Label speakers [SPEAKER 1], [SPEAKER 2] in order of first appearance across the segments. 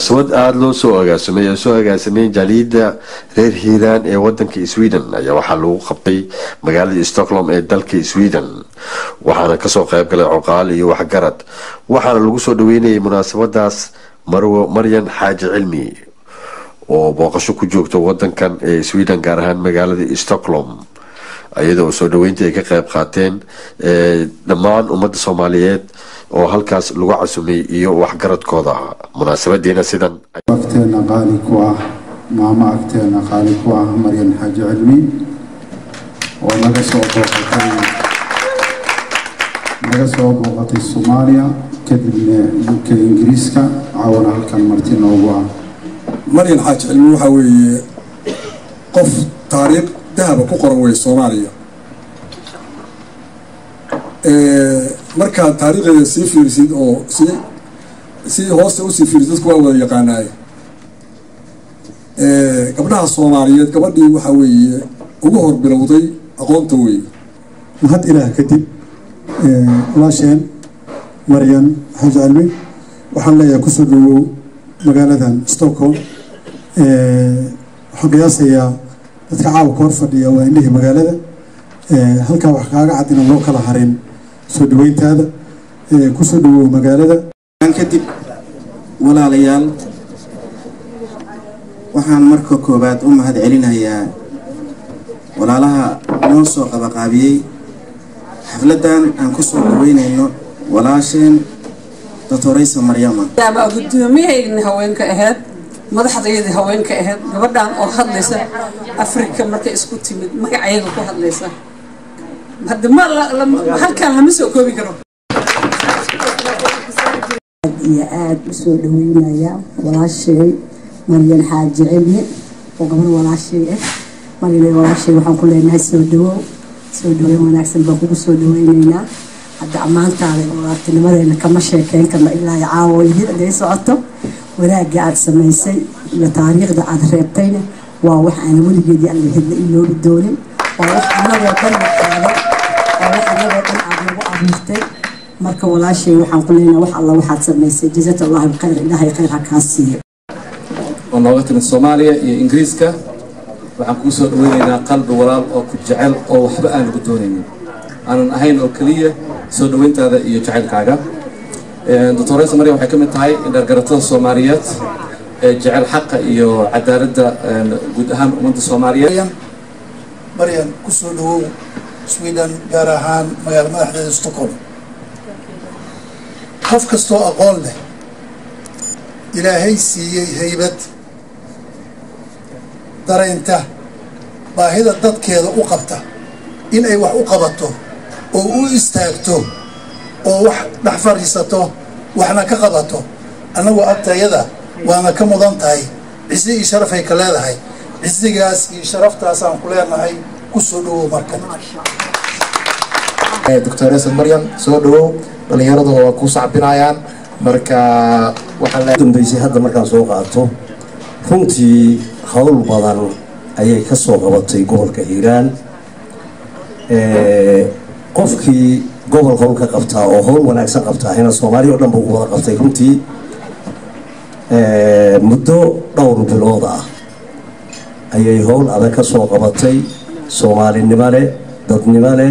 [SPEAKER 1] munaasabad aada loo soo agaasimay oo soo agaasimay jaaliyadda reer hiiraan ee wadanka sweden ayaa waxaa lagu qabtay magaalada stockholm ee dalka sweden waxaana kasoo qayb galay coqaal iyo waxgarad waxaana lagu soo dhaweynayay munaasabadaas marwo maryan xaaji cilmi oo booqasho ku joogta wadankan ee sweden gaar ahaan magaalada stockholm iyada oo soo dhaweynta ay ka qayb qaateen dhammaan ummadda soomaaliyeed oo halkaas lagu casumay iyo waxgaradkooda munaasabadiina sidan
[SPEAKER 2] agteena qaali ku ah maamo agteena qaali ku ah maryan xaaji cilmi oo naga soo booqatay naga soo booqatay soomaaliya kadibna dhulka ingiriiska caawana halkan marti noogu ah
[SPEAKER 3] maryan xaaji cilmi waxaa weeye qof taariikh dahaba ku qoran wey soomaaliya markaad taariikhdeeda sii fiirisid oo si si hoosta usii fiirisid dadku waa wada yaqaanaaye gabdhaha soomaaliyeed gabadhii waxaa weeye ugu hor bilowday aqoonta weeye
[SPEAKER 4] mahad ilaah kadib walaasheen maryan xaaji cilmi waxaan leeyahay kusoo dhawow magaaladan stockholm waxaan qiyaasayaa dadka caawa ka hor fadhiya waa indhihii magaalada halkaa wax kaaga cad inaan loo kala harin soo dhaweyntaada kusoo dhawow magaalada
[SPEAKER 5] kadib walaalayaal waxaan marka koowaad u mahad celinayaa walaalaha noo soo qabaqaabiyey xafladan aan kusoo dhaweynayno walaasheen doctoraysa maryama
[SPEAKER 6] gudoomiyahayni haweenka ahayd madaxdayadii haweenka ahayd gabadhan oo hadlaysa afrika markay isku timid magacayaga ku hadlaysa halkaan lama soo koobi karo
[SPEAKER 7] iyo aada u soo dhaweynaya walaashay maryan xaaji cilmi oo gabar walaashay ah maryan walaashay waxaan ku leenahay soo dhawow soo dhaweyn wanaagsan baan kugu soo dhaweyneynaa hadda ammaantaada walaartinimadeena kama sheekeyn karno ilaa caawo idin haday socoto wanaagga aada samaysay iyo taariikhda aada reebtayna waa wax aan weligeedii alla hidla iloobi doonin waa wax anagoo dhan naqaado waa wax anagoo dhan aada nagu abuurtay marka walaashay waxaan ku leenahay wax alla waxaad samaysay jazat allahu alkhayr ilaahay khayr ha kaa siiyo
[SPEAKER 8] oo nooga timid soomaaliya iyo ingiriiska waxaan kuu soo dhaweynaynaa qalbi walaal oo ku jecel oo waxba aan lagu doonaynin aanan ahayn oo keliya soo dhaweyntaada iyo jacaylkaaga doctoresa maryam waxay ka mid tahay indhargaratada soomaaliyeed ee jecel xaqa iyo cadaaladda guud ahaan ummadda soomaaliyeed
[SPEAKER 9] maryan ku soo dhawow sweden gaar ahaan magaala madaxdeeda stockholm qof kastoo aqoon leh ilaahay siiyey haybad daraynta baahida dadkeeda u qabta in ay wax u qabato oo u istaagto oo wax dhex fadhiisato waxna ka qabato annagu agtayada waana ka mudan tahay cisi iyo sharafay ka leedahay cisigaas iyo sharaftaasaan ku leenahay ku soo dhawow markan
[SPEAKER 10] doctoresa maryam soo dhawow dhallinyaraduna waa kuu sacbinayaan marka
[SPEAKER 11] waxaadambeysay hadda markaan soo qaato runtii howl badan ayay ka soo qabatay gobolka hiiraan qofkii gobol howl ka qabtaa oo howl wanaagsan qabtaa hina soomaaliya o dhan ba ugu wada qabtay runtii muddo dhowr bilood ah ayay howl adag ka soo qabatay soomaalinimo leh dadnimo leh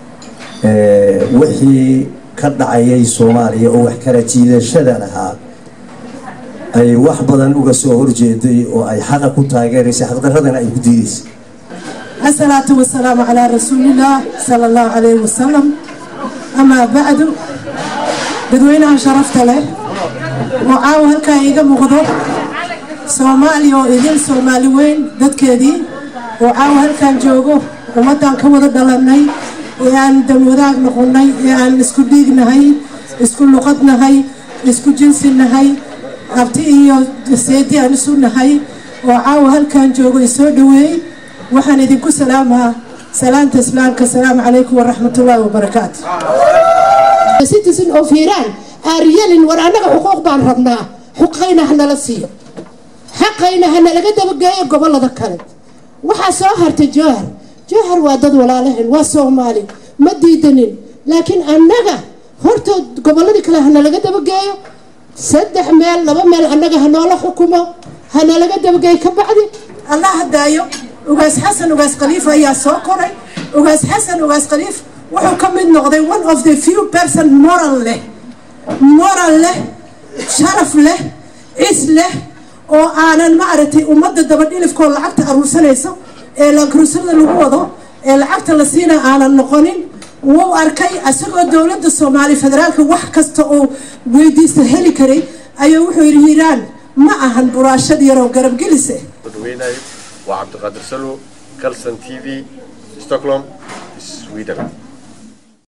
[SPEAKER 11] wixii ka dhacayay soomaaliya oo wax kala jiidashada lahaa ay wax badan uga soo horjeeday oo ay xaqa ku taageeraysay xaqdaradana ay ku diidaysay
[SPEAKER 12] الصلاة والسلام على رسول الله صلى الله عليه وسلم أما بعد dadweynaha sharafta leh oo caawa halkaa iiga muuqdo soomaaliya oo idin soomaali weyn dadkeedii oo caawa halkaan joogo ummaddan ka wada dhalanay ee aan damwadaag noqonnay ee aan isku dhiignahay isku luqadnahay isku jinsinahay abti iyo seedi aan isu nahay oo caawa halkaan joogo isoo dhaweey waxaan idinku salaamaa salaanta islaamka asalaamu calaykum waraxmatullaahi wabarakaatu
[SPEAKER 13] citizen of iran aryalin war annaga xuquuq baan rabnaa xuqayna hanala siiyo xaqayna hanalaga dabageeyo gobolada kale waxaa soo hartay jowhar jowhar waa dad walaalahen waa soomaali ma diidanin laakiin annaga hortood goboladii kale hanalaga dabageeyo saddex meel laba meel annaga hanoola xukumo hanalaga dabageey ka bacdi
[SPEAKER 12] allah hadaayo ugaas xasan ugaas khaliif ayaa soo koray ugaas xasan ugaas khaliif wuxuu ka mid noqday one of the few person moral leh moral leh sharaf leh is leh oo aanan maaragtay ummadda dabadhilifkoo lacagta aruursanayso ee lankruusada lagu wado ee lacagta la siina aanan noqonin wuu arkay isagoo dowladda soomaaliya federaalka wax kasta oo weydiista heli karay ayuu wuxuu yidhi hiiraan ma ahan buraashad yaroo garabgelise
[SPEAKER 1] waa cabdiqaadir salo calson t v stockholm sweden